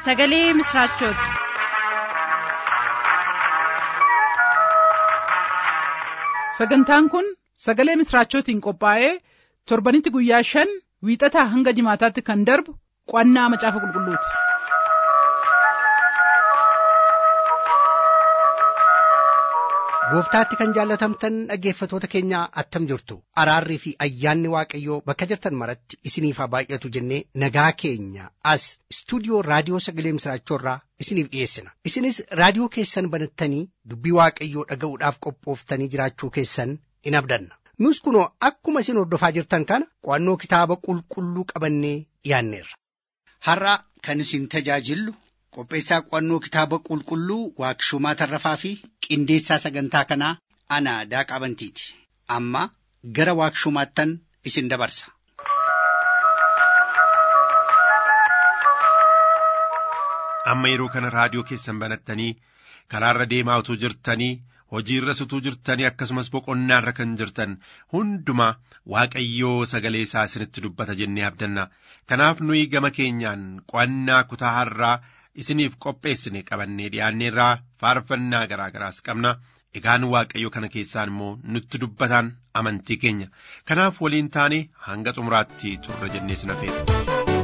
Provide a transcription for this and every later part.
sagalee misiraachooti. sagantaan kun sagalee misiraachootiin qophaa'ee torbanitti guyyaa shan wiixataa hanga jimaataatti kan darbu qo'annaa macaafa qulqulluuti. gooftaatti kan jaallatamtan dhaggeeffatoota keenya attam jirtu araarrii fi ayyaanni waaqayyoo bakka jirtan maratti isiniif haa baay'atu jennee nagaa keenya as istuudiyoo raadiyoo sagalee misiraachoorraa isiniif dhiyeessina isinis raadiyoo keessan banattanii dubbii waaqayyoo dhaga'uudhaaf qophooftanii jiraachuu keessan in abdanna nus kunoo akkuma isin hordofaa jirtan kana qo'annoo kitaaba qulqulluu qabannee dhiyaanneerra. har'a kan isin tajaajillu qopheessaa qo'annoo kitaaba qulqulluu waaqshumaa tarrafaa fi qindeessaa sagantaa kanaa ana daaqaa bantiiti amma gara waaqshumaattan isin dabarsa. amma yeroo kana raadiyoo keessan banattanii karaarra deemaa utuu jirtanii hojiirra utuu jirtanii akkasumas boqonnaarra kan jirtan hundumaa waaqayyoo sagalee isaa isinitti dubbata jennee abdanna kanaaf nuyi gama keenyaan qo'annaa kutaa har'aa isiniif qopheessine qabannee dhiyaanneerraa faarfannaa garaa garaas qabna egaan waaqayyo kana keessaan immoo nutti dubbataan amantii keenya kanaaf waliin taane hanga xumuraatti turra jennee sin affeera.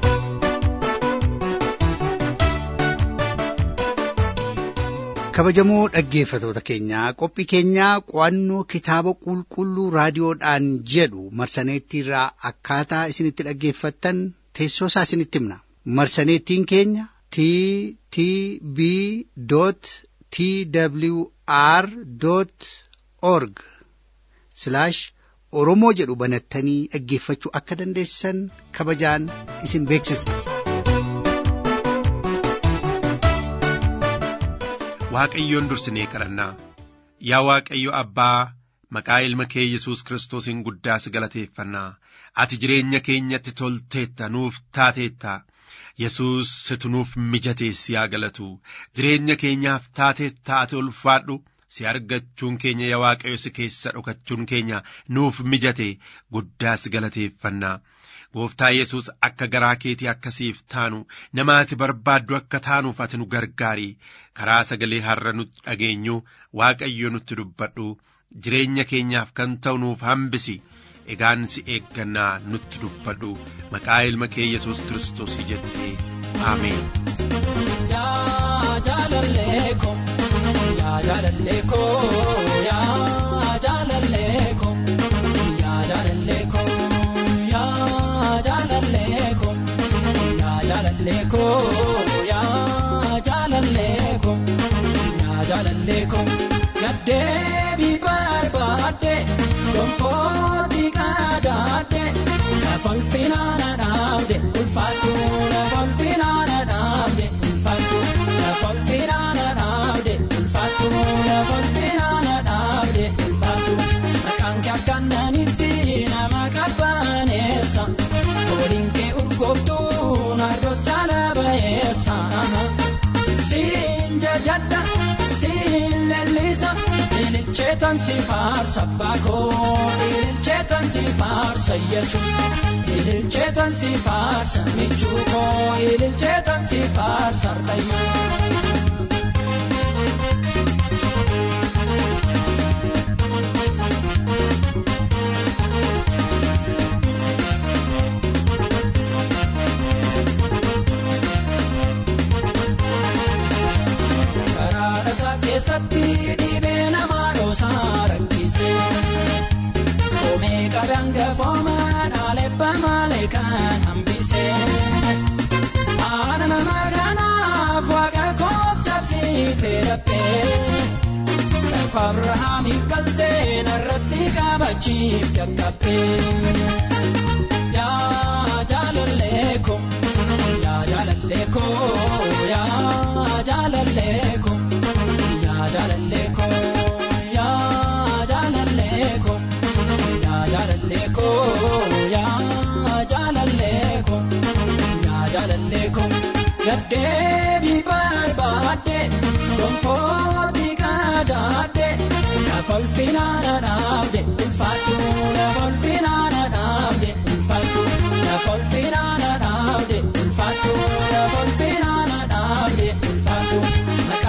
kabajamoo dhaggeeffatoota keenyaa qophii keenyaa qo'annoo kitaaba qulqulluu raadiyoodhaan jedhu marsaneettiirraa akkaataa isinitti dhaggeeffattan teessoo isaa isinitti himna marsaneettiin keenya t t b t w r org oromoo jedhu banattanii dhaggeeffachuu akka dandeessan kabajaan isin beeksisna. waaqayyoon dursinee kadhannaa yaa waaqayyo abbaa maqaa ilma kee yesus kiristoosiin guddaas galateeffannaa ati jireenya keenyatti tolteetta nuuf taateetta yesus situ nuuf mijatees yaa galatu jireenya keenyaaf taateetta ati ulfaadhu si argachuun keenya yaa waaqayyo si keessa dhokachuun keenya nuuf mijate guddaas galateeffannaa gooftaa yesus akka garaa keetii akkasiif taanu nama ati barbaaddu akka taanuuf ati nu gargaari karaa sagalee har'a nutti dhageenyu waaqayyo nutti dubbadhu jireenya keenyaaf kan ta'u nuuf hambisi egaan si eeggannaa nutti dubbadhu maqaa ilma kee yesus kiristoos jettee aameen. Yaa jaalallee ko yaa jaalallee ko yaa jaalallee ko yaa jaalallee ko yaa jaalallee ko yaa jaalallee ko yaa jaalallee ko yaa jaalallee ko gaddeebii barbaadde gonfooti qadaadde lafal finaana dhaabde ulfaatu lafal finaana dhaabde ulfaatu lafal finaana dhaabde ulfaatu lafal finaana dhaabde ulfaatu maqaan kee akkananitti nama qabbaneessa fooliin kee urgooftuu narroos jaala bayeessa siin jajadda siin lellisa ililcheetan si faarsa baakoo ililcheetan si faarsa yesus ililcheetan si faarsa michuukoo ililcheetan si faarsa rayyoo. Karaasa keessatti dhibee namaa dhoosaa rakkise. Koomee qabaan gafooma dhaalepha malee kan hambise. Haala nama kanaaf waaqa koof cabsiitee dhabbee. Lafa Abirahaamiif galtee narratti qabachiif jalqabee. Yaa jaalallee ko yaa jaalallee ko yaa jaalallee ko yaa jaalallee ko yaa jaalallee ko yaa jaalallee ko yaa jaalallee ko yaa jaalallee ko gaddeebii barbaadde gonfooti qadaadde lafal finaana dhaabde ulfaatu lafal finaana dhaabde ulfaatu lafal finaana dhaabde ulfaatu lafal finaana dhaabde.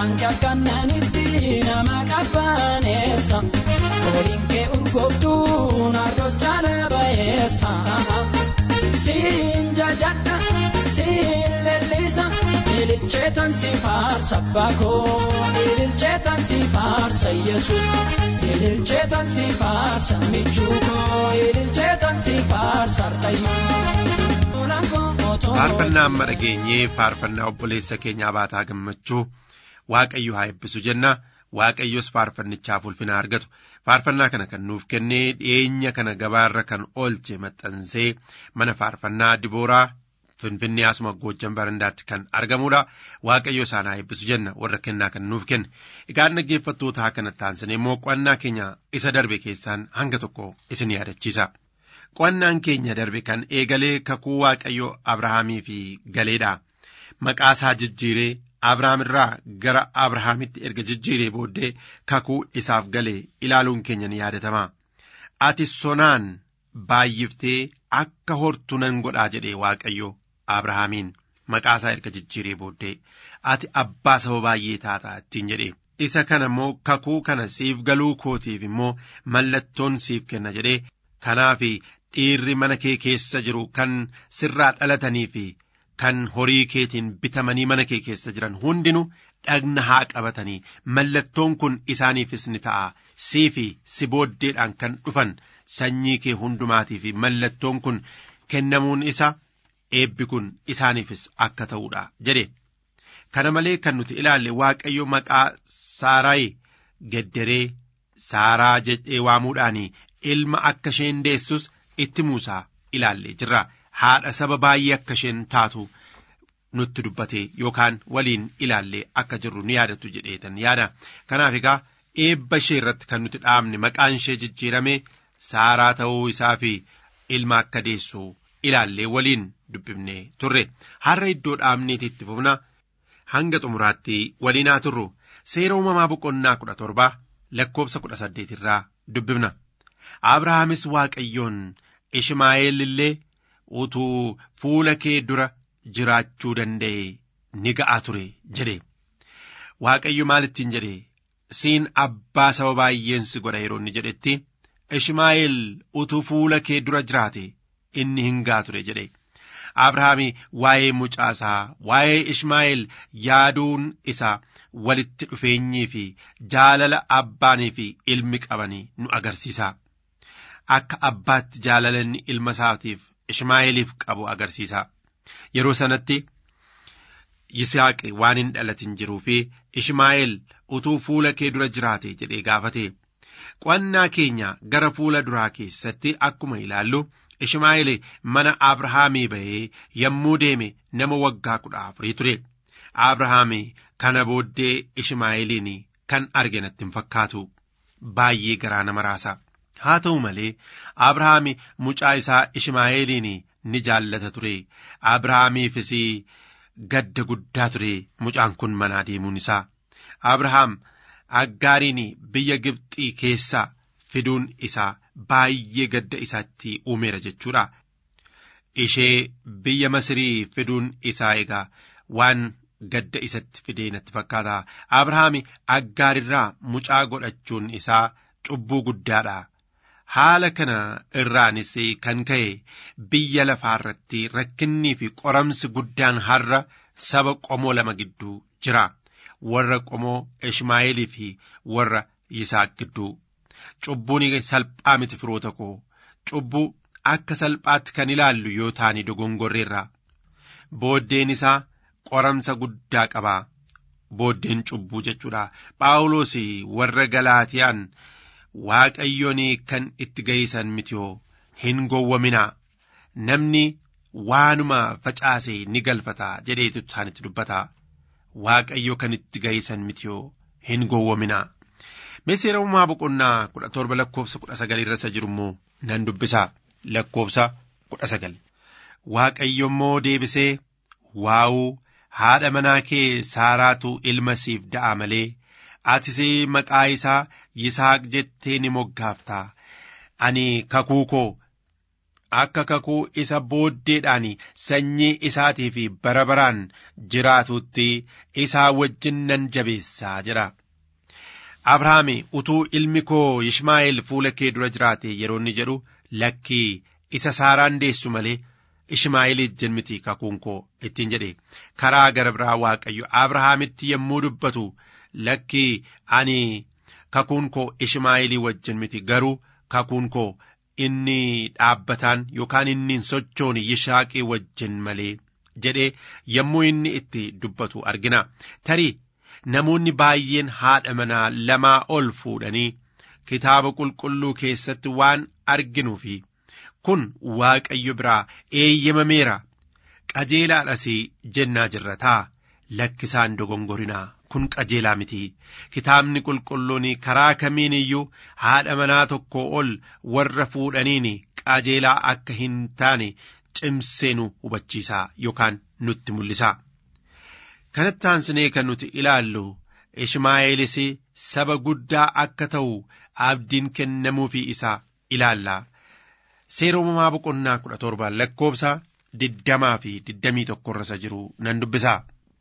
Sanqi akkannanitti nama qabbaneessa. Fooliin kee urgooftuun harroos jaala bayeessa. Siin jajadha, siin lellisa. Ililcheetan si faarsa baakoo. Ililcheetan si faarsa Yesuus. Ililcheetan si faarsa michuukoo. Ililcheetan si faarsa Ardayyoo. faarfannaa amma dhageenyee faarfannaa obboleessa keenyaa baataa gammachuu waaqayyo haa eebbisu jenna waaqayyos faarfannichaaf ulfina argatu faarfannaa kana kan nuuf kennee dhiyeenya kana gabaarra kan oolche maxxansee mana faarfannaa dibooraa finfinnee asuma goojjan barandaatti kan argamudha waaqayyo isaan haa eebbisu jenna warra kennaa kan nuuf kenne egaan dhaggeeffattootaa kanatti taansinee immoo qo'annaa keenya isa darbe keessaan hanga tokko isin yaadachiisa. Qo'annaan keenya darbe kan eegalee kakuu waaqayyo Abrahaamii fi galeedha. Maqaa isaa jijjiiree Abrahaam irraa gara Abrahaamitti erga jijjiiree booddee kakuu isaaf galee ilaaluun keenya ni yaadatama. Ati sonaan baay'iftee akka hortu nan godhaa jedhee waaqayyo Abrahaamiin maqaa isaa erga jijjiiree booddee ati abbaa saba baay'ee taataa ittiin jedhee. Isa kana immoo kakuu kana siif galuu kootiif immoo mallattoon siif kenna jedhee kanaaf dhiirri mana kee keessa jiru kan sirraa dhalatanii fi kan horii keetiin bitamanii mana kee keessa jiran hundinuu dhagna haa qabatanii mallattoon kun isaaniifis ni ta'a sii fi si booddeedhaan kan dhufan sanyii kee hundumaatii fi mallattoon kun kennamuun isa eebbi kun isaaniifis akka ta'uudha jedhe kana malee kan nuti ilaalle waaqayyo maqaa saaraayi gedderee saaraa jedhee waamuudhaan ilma akka isheen deessus itti muusaa ilaallee jirra haadha saba baay'ee akka isheen taatu nutti dubbate yookaan waliin ilaallee akka jirru ni yaadattu jedheetan yaada kanaaf egaa eebba ishee irratti kan nuti dhaabne maqaan ishee jijjiirame saaraa ta'uu isaa fi ilma akka deessu ilaallee waliin dubbifne turre har'a iddoo dhaabneeti itti fufna hanga xumuraatti waliin haa turru seera uumamaa boqonnaa kudha torba lakkoobsa kudha saddeet irraa dubbifna. Abrahaamis Waaqayyoon Ishmaa'eel illee utuu fuula kee dura jiraachuu danda'e ni ga'a ture jedhe. Waaqayyo maalittiin jedhe siin abbaa saba baay'een si godha yeroo inni jedhetti Ishmaa'eel utuu fuula kee dura jiraate inni hin ga'a ture jedhe. Abrahaami waa'ee mucaasaa waa'ee Ishmaa'eel yaaduun isaa walitti dhufeenyii fi jaalala abbaanii fi ilmi qabanii nu agarsiisa. Akka abbaatti jaalalanni ilma isaatiif Ishmaa'eeliif qabu agarsiisa. Yeroo sanatti Yisaaqi waan hin dhalatin jiruu fi Ishmaa'eel utuu fuula kee dura jiraate jedhee gaafate. Qo'annaa keenya gara fuula duraa keessatti akkuma ilaallu Ishmaa'eel mana Abrahaamii bahee yommuu deeme nama waggaa kudha afurii ture. Abrahaam kana booddee Ishmaa'eeliin kan arge natti hin fakkaatu. Baay'ee garaa nama raasa. Haa ta'u malee Abrahaam mucaa isaa Ishmaa'eeliin ni jaallata ture. Abrahaamiifis gadda guddaa ture mucaan kun manaa deemuun isaa. Abrahaam aggaariin biyya Gibxii keessaa fiduun isaa baay'ee gadda isaatti uumeera jechuudha. Ishee biyya Masirii fiduun isaa egaa waan gadda isatti fidee natti fakkaata. Abrahaam aggaarirraa mucaa godhachuun isaa cubbuu guddaadha. Haala kana irraanis kan ka'e biyya lafaa irratti rakkinnii fi qoramsi guddaan har'a saba qomoo lama gidduu jira. Warra qomoo Ishmaa'eelii fi warra Yisaaq gidduu. Cubbuun salphaa miti firoota koo. Cubbuu akka salphaatti kan ilaallu yoo taane dogongorreerra. Booddeen isaa qoramsa guddaa qaba. Booddeen cubbuu jechuudha. Phaawulos warra Galaatiyaan Waaqayyoon kan itti ga'isan mitiyoo hin gowwaminaa. Namni waanuma facaase ni galfata jedheetu isaanitti dubbata. Waaqayyo kan itti ga'isan mitiyoo hin gowwaminaa. Seera uumamaa boqonnaa kudha torba lakkoofsa kudha sagal irra isa jiru immoo nan dubbisa lakkoofsa kudha sagal. Waaqayyo immoo deebisee waa'uu haadha manaa kee saaraatu ilma siif da'a malee atis maqaa isaa Yisaaq jettee ni moggaaftaa. Ani kakuu koo akka kakuu isa booddeedhaan sanyii isaatii fi bara baraan jiraatutti isaa wajjin nan jabeessaa jedha. Abrahaam utuu ilmi koo Ishmaa'eel fuula kee dura jiraate yeroo inni jedhu lakkii isa saaraan deessu malee Ishmaa'eeliif jenniti kakuun koo ittiin jedhe karaa gara biraa Waaqayyo Abrahaamitti yommuu dubbatu lakkii ani kakuun koo Ishmaa'eelii wajjin miti garuu kakuun koo inni dhaabbataan yookaan inni hin sochoone Yishaaqii wajjin malee jedhee yommuu inni itti dubbatu argina tarii namoonni baay'een haadha manaa lamaa ol fuudhanii kitaaba qulqulluu keessatti waan arginuu fi kun waaqayyo biraa eeyyamameera qajeelaadhas jennaa jirra taa lakkisaan dogongorinaa kun qajeelaa miti kitaabni qulqulluun karaa kamiin iyyuu haadha manaa tokko ol warra fuudhaniin qajeelaa akka hin taane cimsee nu hubachiisaa yookaan nutti mul'isa. kanatti aansinee kan nuti ilaallu Ishmaa'eelis saba guddaa akka ta'u abdiin kennamuufii isaa ilaalla. Seera uumamaa boqonnaa kudha torbaan lakkoobsa digdamaa fi digdamii tokkorra isa jiru nan dubbisa.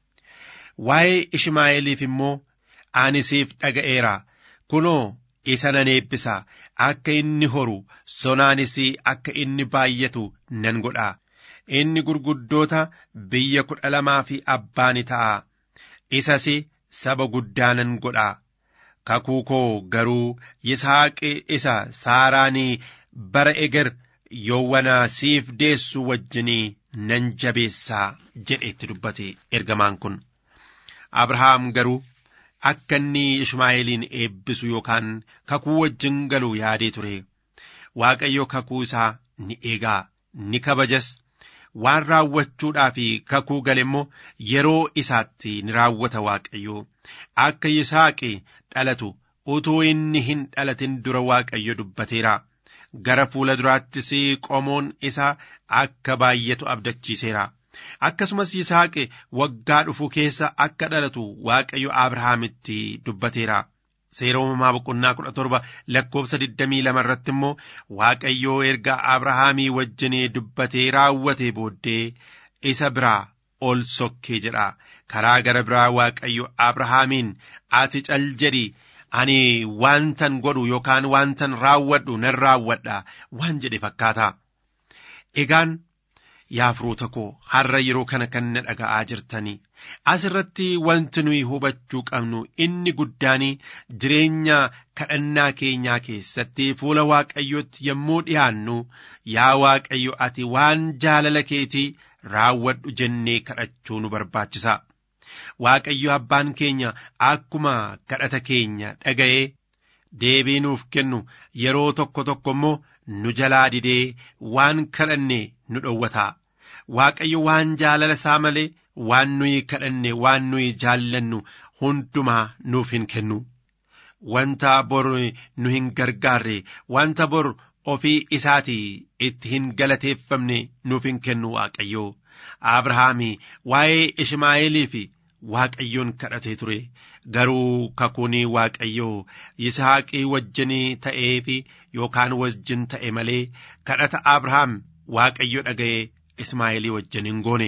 Waa'ee Ishmaa'eeliif immoo ani siif dhaga'eera kunoo isa nan eebbisa akka inni horu sonaanis akka inni baay'atu nan godha. inni gurguddoota biyya kudha lamaa fi abbaa ni ta'a isas saba guddaa nan godha kakuu koo garuu yisaaqi isa saaraanii bara eger yoowwanaa siif deessu wajjinii nan jabeessaa jedheetti dubbate ergamaan kun abrahaam garuu akka inni ishmaa'eeliin eebbisu yookaan kakuu wajjin galu yaadee ture waaqayyo kakuu isaa ni eegaa ni kabajas waan raawwachuudhaaf kakuu gale immoo yeroo isaatti ni raawwata waaqayyo akka yisaaqi dhalatu utuu inni hin dhalatin dura waaqayyo dubbateera gara fuula duraattis qomoon isaa akka baay'atu abdachiiseera akkasumas yisaaqi waggaa dhufu keessa akka dhalatu waaqayyo abrahaamitti dubbateera seera uumamaa boqonnaa kudha torba lakkoobsa digdamii lama irratti immoo waaqayyoo erga abrahaamii wajjinii dubbatee raawwate booddee isa biraa ol sokkee jedha karaa gara biraa waaqayyo abrahaamiin ati cal jedhi ani waantan godhu yookaan waantan raawwadhu nan raawwadha waan jedhe fakkaata egaan yaa firoota koo har'a yeroo kana kan na dhaga'aa jirtanii asirratti wanti nuyi hubachuu qabnu inni guddaan jireenya kadhannaa keenyaa keessatti fuula waaqayyootti yommuu dhiyaannu yaa waaqayyo ati waan jaalala keetii raawwadhu jennee kadhachuu nu barbaachisa. Waaqayyo abbaan keenya akkuma kadhata keenya dhaga'ee deebii nuuf kennu yeroo tokko tokko immoo nu jalaa didee waan kadhanne nu dhowwata. Waaqayyo waan jaalala isaa malee waan nuyi kadhanne waan nuyi jaallannu hundumaa nuuf hin kennu. Wanta bor nu hin gargaarre wanta bor ofii isaatii itti hin galateeffamne nuuf hin kennu Waaqayyo. Abrahaami waa'ee Ishmaa'eelii fi Waaqayyoon kadhatee ture garuu kakuun Waaqayyoo Yisaaqii wajjinii ta'ee fi yookaan wajjin ta'e malee kadhata Abrahaam Waaqayyo dhaga'ee Ismaa'eelii wajjin hin goone.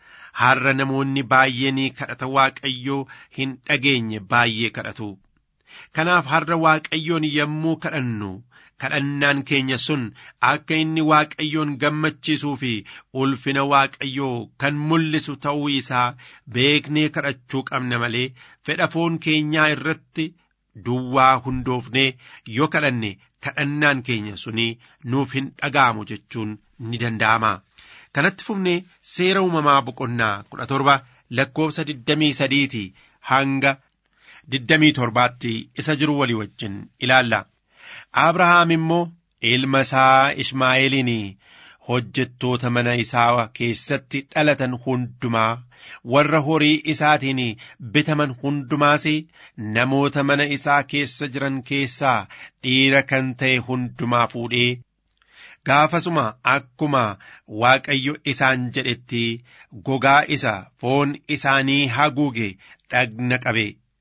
Har'a namoonni baay'een kadhata Waaqayyoo hin dhageenye baay'ee kadhatu. Kanaaf har'a Waaqayyoon yommuu kadhannu kadhannaan keenya sun akka inni Waaqayyoon gammachiisuu fi ulfina Waaqayyoo kan mul'isu ta'uu isaa beeknee kadhachuu qabna malee fedha foon keenyaa irratti duwwaa hundoofnee yoo kadhanne kadhannaan keenya suni nuuf hin dhaga'amu jechuun ni danda'ama. Kanatti fufnee seera uumamaa boqonnaa kudha torba lakkoofsa digdamii sadiiti hanga digdamii torbaatti isa jiru walii wajjin ilaalla. Abrahaam immoo ilma isaa Ishmaa'eeliin hojjettoota mana isaa keessatti dhalatan hundumaa warra horii isaatiin bitaman hundumaas namoota mana isaa keessa jiran keessaa dhiira kan ta'e hundumaa fuudhee gaafasuma akkuma Waaqayyo isaan jedhetti gogaa isa foon isaanii haguuge dhagna qabe.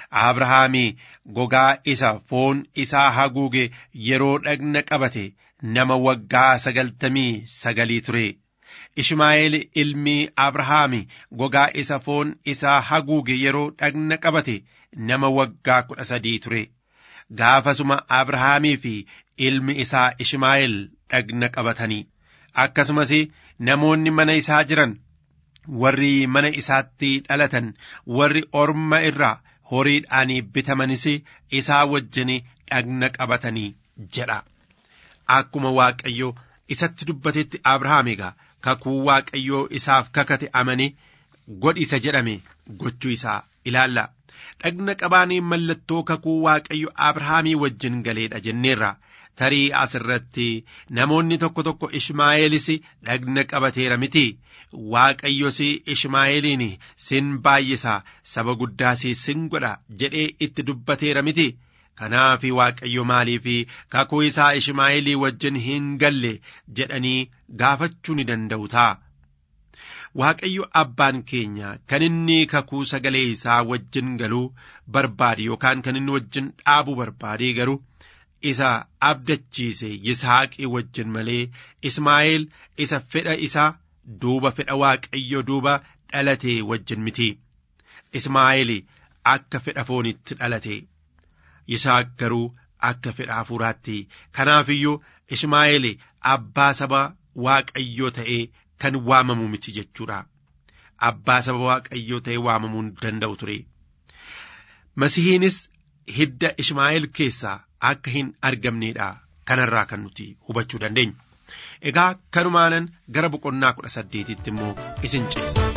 abrahaamii gogaa isa foon isaa haguuge yeroo dhagna qabate nama waggaa sagaltamii sagalii ture ishmaa'eel ilmi abrahaami gogaa isa foon isaa haguuge yeroo dhagna qabate nama waggaa kudha sadii ture gaafasuma abrahaamii fi ilmi isaa ishmaa'eel dhagna qabatanii akkasumas namoonni mana isaa jiran warri mana isaatti dhalatan warri orma irraa horiidhaan bitamanis isaa wajjin dhagna qabatanii jedha akkuma waaqayyo isatti dubbatetti abrahaam egaa kakuu waaqayyoo isaaf kakate amane godhisa jedhame gochuu isaa ilaalla dhagna qabaanii mallattoo kakuu waaqayyo abrahaamii wajjin galeedha jenneerra tarii as irratti namoonni tokko tokko ishmaa'eelis dhagna qabateera miti waaqayyos ishmaa'eeliin sin baay'isa saba guddaas sin godha jedhee itti dubbateera miti kanaaf waaqayyo maaliif kakuu isaa ishmaa'eelii wajjin hin galle jedhanii gaafachuu ni danda'u ta'a. Waaqayyo abbaan keenya kan inni kakuu sagalee isaa wajjin galuu barbaade yookaan kan inni wajjin dhaabuu barbaade garuu isa abdachiise Yisaaqii wajjin malee Ismaa'eel isa fedha isaa duuba fedha waaqayyo duuba dhalate wajjin miti. Ismaa'eel akka fedha foonitti dhalate. Yisaaq garuu akka fedha hafuuraatti. Kanaafiyyuu Ismaa'eel abbaa saba waaqayyoo ta'ee kan waamamu miti jechuudha. Abbaa saba waaqayyoo ta'ee waamamuu hin danda'u ture. Masihiinis hidda Ishmaa'eel keessaa akka hin argamneedha kanarraa kan nuti hubachuu dandeenyu. Egaa kanumaanan gara boqonnaa kudha saddeetitti immoo isin ceessa.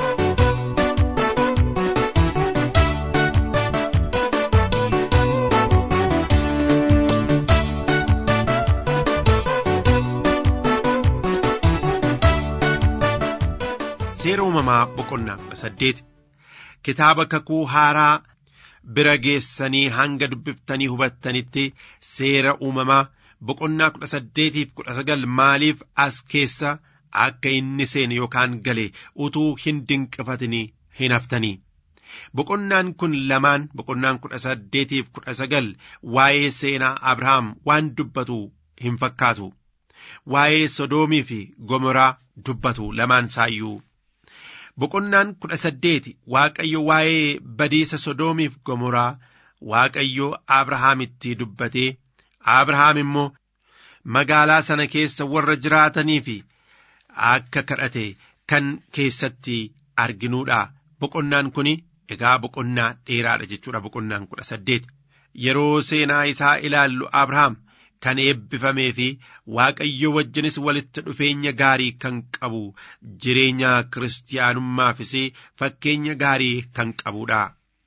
Seera uumamaa boqonnaa kudha saddeet kitaaba kakuu haaraa bira geessanii hanga dubbiftanii hubattanitti seera uumamaa boqonnaa kudha saddeetiif kudha sagal maaliif as keessa akka inni seene yookaan gale utuu hin dinqifatini hin haftanii. Boqonnaan kun lamaan boqonnaan kudha saddeetiif kudha sagal waa'ee seenaa Abrahaam waan dubbatu hin fakkaatu. Waa'ee Sodoomii fi Gomoraa dubbatu lamaan saayyuu. Boqonnaan kudha saddeeti Waaqayyo waa'ee badiisa Sodoomiif Gomoraa Waaqayyo Abrahaamitti dubbatee Abrahaam immoo magaalaa sana keessa warra jiraatanii fi akka kadhate kan keessatti arginuudha. Boqonnaan kun egaa boqonnaa dheeraadha jechuudha boqonnaan kudha saddeet. Yeroo seenaa isaa ilaallu Abrahaam kan eebbifamee fi Waaqayyo wajjinis walitti dhufeenya gaarii kan qabu jireenya kiristaanummaafis fakkeenya gaarii kan qabudha.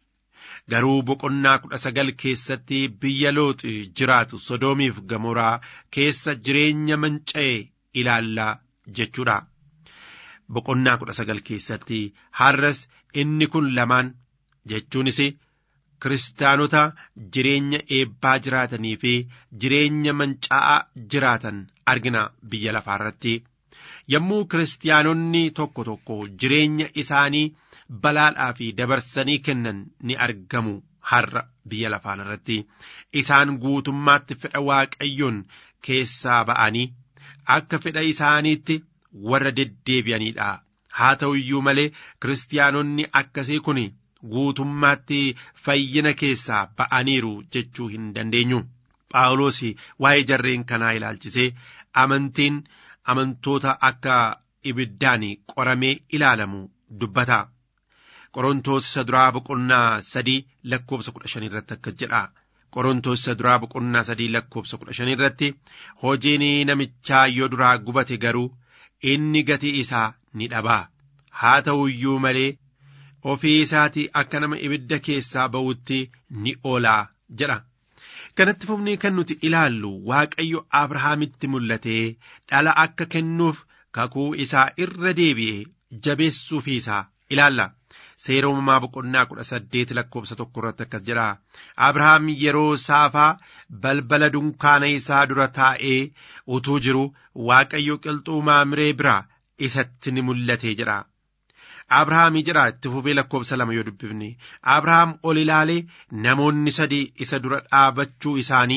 Garuu boqonnaa kudha sagal keessatti biyya looxi jiraatu sodoomiif gamoraa keessa jireenya manca'e ilaallaa jechuudha. Boqonnaa kudha sagal keessatti har'as inni kun lamaan jechuunis kiristaanota jireenya eebbaa jiraatanii fi jireenya mancaa'aa jiraatan argina biyya lafaa irratti. Yommuu kiristaanonni tokko tokko jireenya isaanii balaadhaa fi dabarsanii kennan ni argamu har'a biyya lafaa irratti. Isaan guutummaatti fedha waaqayyoon keessaa ba'anii akka fedha isaaniitti warra deddeebi'aniidha. Haa ta'u iyyuu malee kiristaanonni akkasii kun guutummaatti fayyina keessaa ba'aniiru jechuu hin dandeenyu. Phaawulos waa'ee jarreen kanaa ilaalchisee amantiin amantoota akka ibiddaan qoramee ilaalamu dubbata. Qorontoos isa duraa boqonnaa sadii lakkoobsa kudha shan irratti akkas jedha. Qorontoos isa duraa boqonnaa sadii lakkoobsa kudha shan irratti hojiin namichaa yoo duraa gubate garuu inni gatii isaa ni dhabaa. Haa ta'u iyyuu malee ofii isaatii akka nama ibidda keessaa ba'utti ni oolaa jedha. Kanatti fufnee kan nuti ilaallu Waaqayyo Abrahaamitti mul'atee dhala akka kennuuf kakuu isaa irra deebi'ee jabeessuufii isaa ilaalla. Seera uumamaa boqonnaa kudha saddeet lakkoobsa tokko irratti akkas jedha. Abrahaam yeroo saafaa balbala dunkaana isaa dura taa'ee utuu jiru Waaqayyo qilxuu maamiree biraa isatti ni mul'ate jedha. Abrahaamii jedha itti fufee lakkoobsa lama yoo dubbifne Abrahaam ol ilaalee namoonni sadii isa dura dhaabachuu isaanii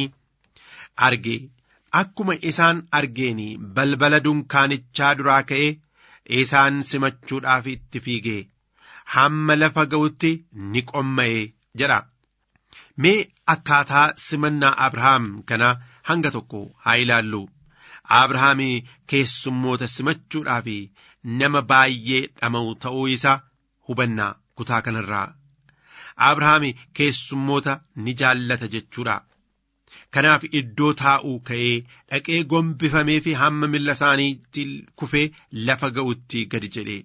arge akkuma isaan argeeni balbala dunkaanichaa duraa ka'ee isaan simachuudhaaf itti fiigee hamma lafa ga'utti ni qomma'e jedha. Mee akkaataa simannaa Abrahaam kana hanga tokko haa ilaallu. Abrahaam keessummoota simachuudhaaf nama baay'ee dhama'u ta'uu isaa hubannaa kutaa kanarraa. Abrahaam keessummoota ni jaallata jechuudha. Kanaaf iddoo taa'uu ka'ee dhaqee gombifamee fi hamma milla isaaniitti kufee lafa ga'utti gadi jedhe.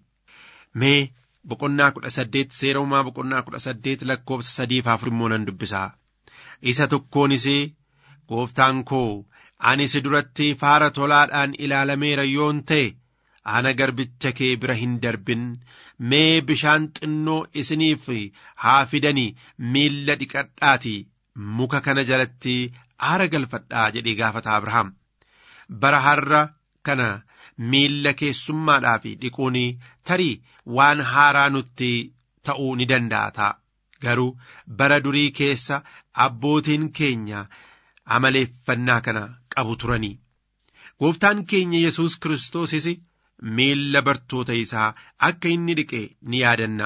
Mee boqonnaa kudha saddeet seera uumaa boqonnaa kudha saddeet lakkoobsa sadiif afur immoo nan dubbisaa. Isa tokkoonis gooftaan koo ani si duratti faara tolaadhaan ilaalameera yoon ta'e ana garbicha kee bira hin darbin mee bishaan xinnoo isiniif haa fidanii miilla dhiqadhaati muka kana jalatti aara galfadhaa jedhee gaafata Abrahaam. Bara har'a kana miilla keessummaadhaaf dhiquun tarii waan haaraa nutti ta'uu ni danda'a ta'a. Garuu bara durii keessa abbootiin keenya amaleeffannaa kana qabu turanii. Gooftaan keenya Yesuus Kiristoosis miilla bartoota isaa akka inni dhiqe ni yaadanna.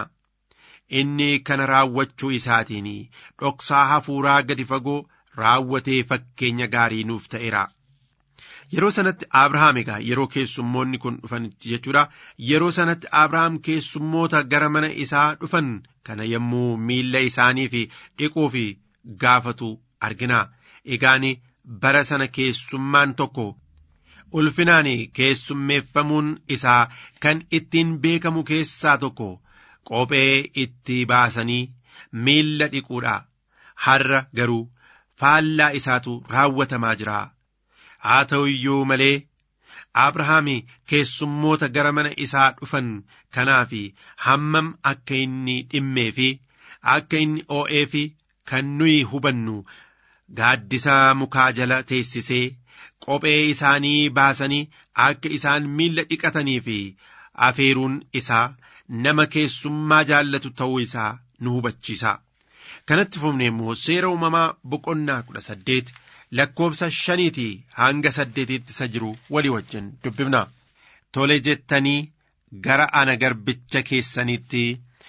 Inni kana raawwachuu isaatiin dhoksaa hafuuraa gadi fagoo raawwatee fakkeenya gaarii nuuf ta'eera. Yeroo sanatti Abrahaam egaa yeroo keessummoonni kun dhufanitti jechuudha. Yeroo sanatti Abrahaam keessummoota gara mana isaa dhufan kana yommuu miilla isaanii fi dhiquu fi gaafatu argina. Egaan bara sana keessummaan tokko ulfinaan keessummeeffamuun isaa kan ittiin beekamu keessaa tokko qophee itti baasanii miilla dhiquudha. Har'a garuu faallaa isaatu raawwatamaa jira. Haa ta'u iyyuu malee Abrahaam keessummoota gara mana isaa dhufan kanaaf hammam akka inni dhimmee fi akka inni oo'ee fi kan nuyi hubannu gaaddisa mukaa jala teessisee qophee isaanii baasanii akka isaan miilla dhiqatanii fi afeeruun isaa nama keessummaa jaallatu ta'uu isaa nu hubachiisa. Kanatti fufne immoo seera uumamaa boqonnaa kudha saddeet lakkoobsa shaniitii hanga saddeetiitti isa jiru walii wajjin dubbifna. Tole jettanii gara ana garbicha keessanitti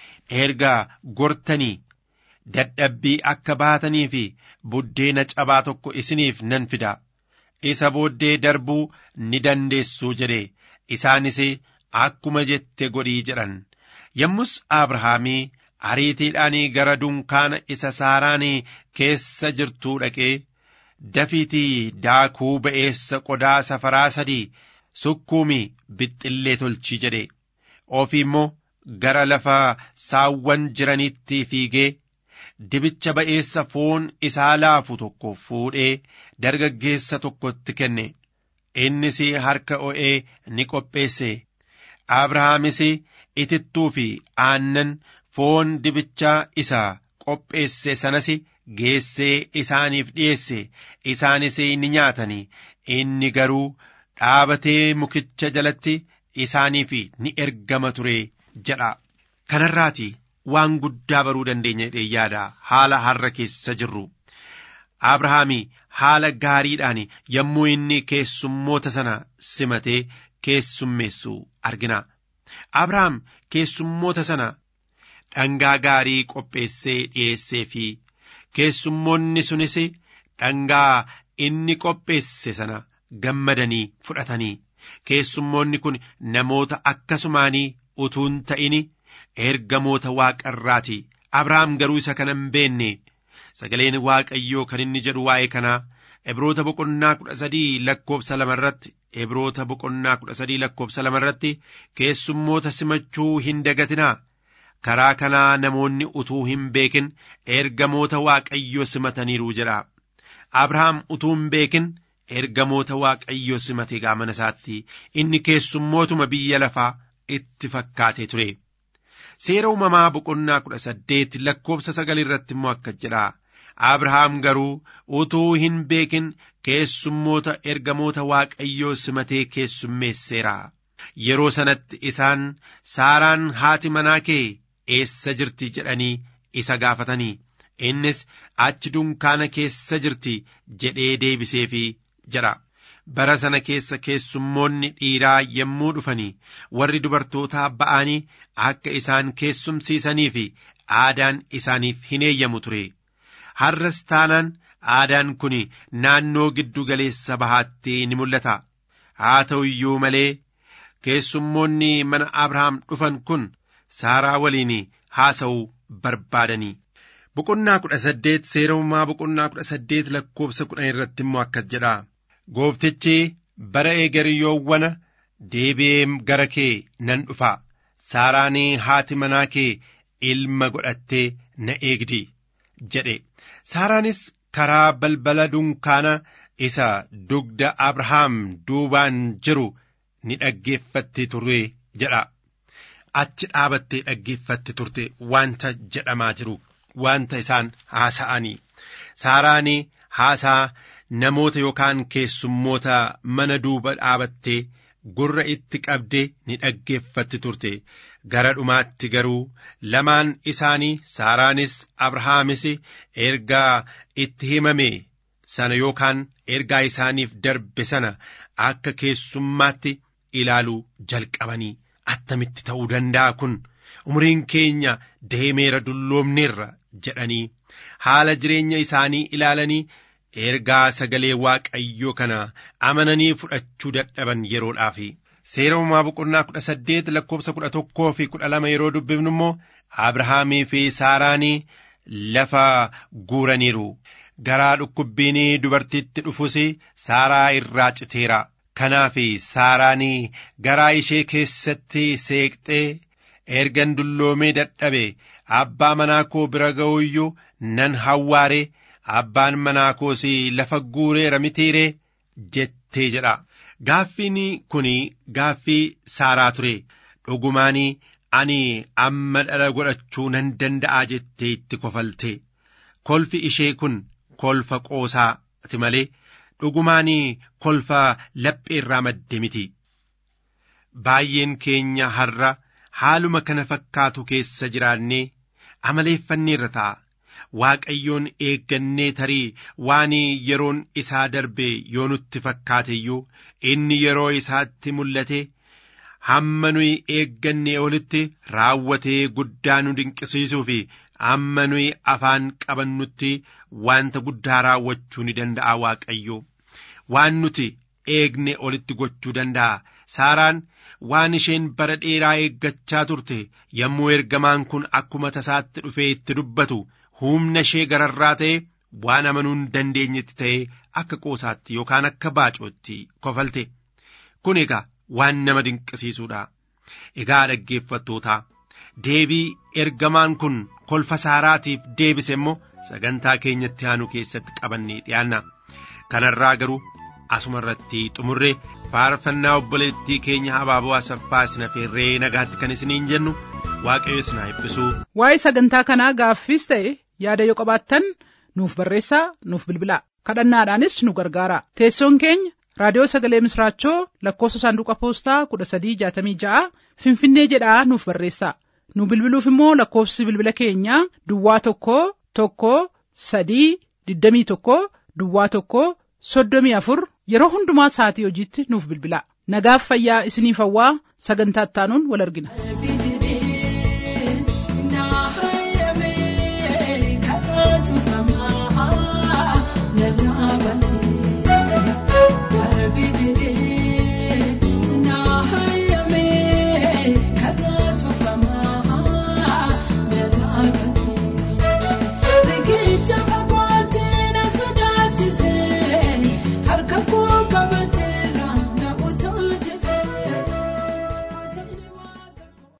erga gortanii dadhabbii akka baatanii fi buddeena cabaa tokko isiniif nan fida. Isa booddee darbuu ni dandeessuu jedhe isaanis akkuma jette godhii jedhan. Yommus Abrahaamii ariitiidhaan gara dunkaana isa saaraan keessa jirtuu dhaqee dafiitii daakuu ba'eessa qodaa safaraa sadii sukkuumi bixxillee tolchi jedhe ofii immoo gara lafa saawwan jiranitti fiigee dibicha ba'eessa foon isaa laafu tokko fuudhee dargaggeessa tokkotti kenne innis harka o'ee ni qopheesse abrahaamis itittuu fi aannan foon dibichaa isa qopheesse sanas geessee isaaniif dhiyeesse isaanis ni nyaatanii inni garuu dhaabatee mukicha jalatti isaaniif ni ergama ture jedha kanarraati waan guddaa baruu dandeenya jedhee yaada haala har'a keessa jirru abrahaami haala gaariidhaan yommuu inni keessummoota sana simatee keessummeessu argina abrahaam keessummoota sana dhangaa gaarii qopheessee dhiyeessee fi keessummoonni sunis dhangaa inni qopheesse sana gammadanii fudhatanii keessummoonni kun namoota akkasumaanii utuun ta'ini ergamoota waaqarraati abrahaam garuu isa kana hin beenne sagaleen waaqayyoo kan inni jedhu waa'ee kanaa Ibroota boqonnaa kudha sadii lakkoobsa lama irratti Ibroota boqonnaa kudha sadii lakkoobsa lama irratti keessummoota simachuu hin dagatinaa karaa kanaa namoonni utuu hin beekin ergamoota waaqayyoo simataniiru jedha abrahaam utuu hin beekin ergamoota waaqayyoo simate gaamana isaatti inni keessummootuma biyya lafaa itti fakkaatee ture seera uumamaa boqonnaa kudha saddeet lakkoobsa sagal irratti immoo akkas jedha abrahaam garuu utuu hin beekin keessummoota ergamoota waaqayyoo simatee keessummeesseera yeroo sanatti isaan saaraan haati manaa kee eessa jirti jedhanii isa gaafatanii innis achi dunkaana keessa jirti jedhee deebiseefi jedha bara sana keessa keessummoonni dhiiraa yommuu dhufanii warri dubartootaa ba'anii akka isaan keessumsiisanii fi aadaan isaaniif hin eeyyamu ture har'as taanaan aadaan kun naannoo giddu galeessa bahaatti ni mul'ata haa ta'u iyyuu malee keessummoonni mana abrahaam dhufan kun saaraa waliin haasa'uu barbaadanii boqonnaa kudha saddeet seerummaa boqonnaa kudha saddeet lakkoobsa kudhan irratti immoo akkas jedha gooftichi bara eegariyyoowwana deebi'ee gara kee nan dhufa saaraan haati manaa kee ilma godhattee na eegdi jedhe saaraanis karaa balbala dunkaana isa dugda abrahaam duubaan jiru ni dhaggeeffatti turte jedha achi dhaabattee dhaggeeffatti turte wanta jedhamaa jiru wanta isaan haasa'anii saaraan haasaa namoota yookaan keessummoota mana duuba dhaabattee gurra itti qabdee ni dhaggeeffatti turte gara dhumaatti garuu lamaan isaanii saaraanis abrahaamis ergaa itti himame sana yookaan ergaa isaaniif darbe sana akka keessummaatti ilaaluu jalqabanii attamitti ta'uu danda'a kun umriin keenya deemeera dulloomneerra jedhanii haala jireenya isaanii ilaalanii ergaa sagalee waaqayyoo kana amananii fudhachuu dadhaban yeroodhaaf seera uumaa boqonnaa kudha saddeet lakkoobsa kudha tokkoo fi kudha lama yeroo dubbifnu immoo abrahaamii fi saaraanii lafa guuraniiru garaa dhukkubbiin dubartiitti dhufus saaraa irraa citeera kanaaf saaraanii garaa ishee keessatti seeqxee ergan dulloomee dadhabe abbaa manaa koo bira ga'u iyyuu nan hawwaare abbaan manaa koos lafa guureera mitiiree jettee jedha gaaffiin kun gaaffii saaraa ture dhugumaanii ani amma dhala godhachuu nan danda'a jettee itti kofalte kolfi ishee kun kolfa qoosaati malee dhugumaanii kolfa laphee irraa madde miti baay'een keenya har'a haaluma kana fakkaatu keessa jiraannee amaleeffanneerra ta'a waaqayyoon eeggannee tarii waan yeroon isaa darbe yoo nutti fakkaate iyyuu inni yeroo isaatti mul'ate hamma nuyi eeggannee olitti raawwatee guddaa nu dinqisiisuu fi amma nuyi afaan qabannutti wanta guddaa raawwachuu ni danda'a waaqayyo waan nuti eegne olitti gochuu danda'a saaraan waan isheen bara dheeraa eeggachaa turte yommuu ergamaan kun akkuma tasaatti dhufee itti dubbatu humna ishee gararraa ta'e waan amanuu hin dandeenyetti ta'e akka qoosaatti yookaan akka baacootti kofalte kun egaa waan nama dinqisiisuudha egaa dhaggeeffattootaa deebii ergamaan kun kolfa saaraatiif deebise immoo sagantaa keenyatti aanu keessatti qabannee dhiyaanna kanarraa garuu asuma irratti xumurree faarfannaa obboleettii keenya habaaboo asaffaa isina feerree nagaatti kan isiniin jennu waaqayyo isin haa eebbisu. waa'ee sagantaa kanaa gaaffiis ta'e yaada yoo qabaattan nuuf barreessaa nuuf bilbilaa kadhannaadhaanis nu gargaara teessoon keenya raadiyoo sagalee misraachoo lakkoofsa saanduqa poostaa kudha sadii jaatamii ja'a finfinnee jedhaa nuuf barreessaa nu bilbiluuf immoo lakkoofsi bilbila keenyaa duwwaa tokko tokko sadii digdamii tokko duwwaa tokko soddomii afur yeroo hundumaa sa'atii hojiitti nuuf bilbilaa nagaaf fayyaa isiniif hawwaa sagantaa ittaanuun wal argina.